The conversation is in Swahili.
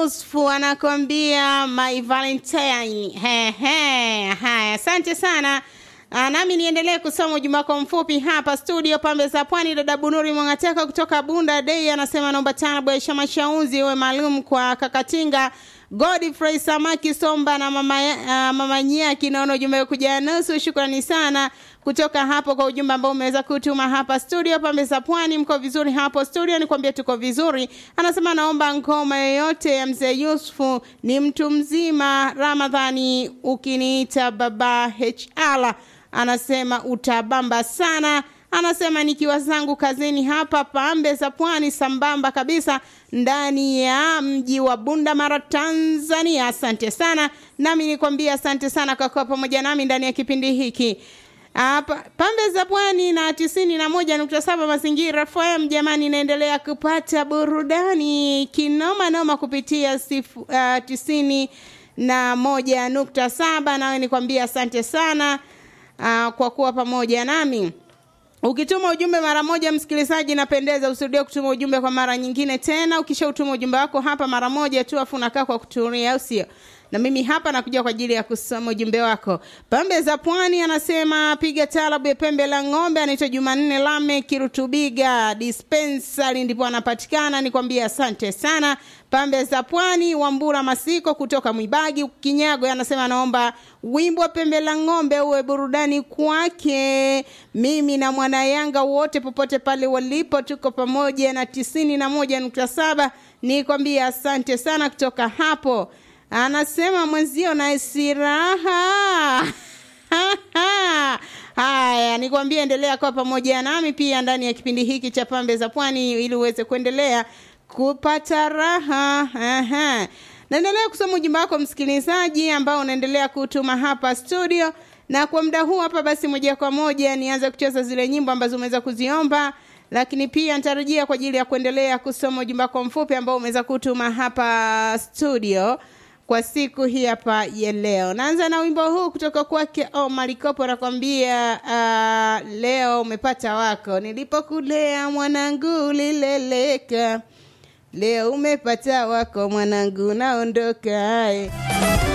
Yusufu anakwambia my Valentine. He, he. Haya, asante sana. Ah, nami niendelee kusoma ujumbe wako mfupi hapa studio pambe za pwani. Dada Bunuri Mwangateka kutoka Bunda Dei anasema naomba tarabu ya Shama Shaunzi iwe maalum kwa Kakatinga Godfrey Samaki Somba na mama, uh, mama Nyaki. Naona ujumbe kuja nusu. Shukrani sana kutoka hapo kwa ujumbe ambao umeweza kutuma hapa studio pambe za pwani. Mko vizuri hapo studio? Nikwambie tuko vizuri. Anasema naomba ngoma yoyote ya mzee Yusufu, ni mtu mzima. Ramadhani ukiniita baba HR anasema utabamba sana anasema nikiwa zangu kazini hapa pambe za pwani sambamba kabisa ndani ya mji wa Bunda Mara Tanzania. Asante sana, nami nikwambia asante sana kwa kuwa pamoja nami ndani ya kipindi hiki hapa pambe za pwani na tisini na moja nukta saba mazingira FM. Jamani, inaendelea kupata burudani kinoma noma kupitia sifu, uh, tisini na moja nukta saba nawe nikwambia asante sana uh, kwa kuwa pamoja nami. Ukituma ujumbe mara moja, msikilizaji, napendeza usirudie kutuma ujumbe kwa mara nyingine tena. Ukishautuma ujumbe wako hapa mara moja tu, afu unakaa kwa kutulia, au sio? Na mimi hapa nakuja kwa ajili ya kusoma ujumbe wako. Pambe za Pwani anasema piga talabu ya pembe la ng'ombe, anaitwa Jumanne Lame Kirutubiga dispensary, ndipo anapatikana. Nikwambia asante sana. Pambe za Pwani, Wambura Masiko kutoka Mwibagi Kinyago anasema naomba wimbo wa pembe la ng'ombe uwe burudani kwake. Mimi na mwana Yanga wote popote pale walipo, tuko pamoja na tisini na moja nukta saba. Nikwambia asante sana kutoka hapo. Anasema mwenzio na siraha Haya, nikwambie endelea kwa pamoja nami pia ndani ya kipindi hiki cha Pambe za Pwani ili uweze kuendelea kupata raha. Aha. Naendelea kusoma ujumbe wako msikilizaji, ambao unaendelea kutuma hapa studio, na kwa muda huu hapa basi, moja kwa moja nianze kucheza zile nyimbo ambazo umeweza kuziomba, lakini pia nitarejea kwa ajili ya kuendelea kusoma ujumbe wako mfupi ambao umeweza kutuma hapa studio kwa siku hii hapa ya leo. Naanza na wimbo huu kutoka kwake Omar Kopo, anakwambia uh, leo umepata wako, nilipokulea mwanangu ulileleka, leo umepata wako mwanangu, naondoka.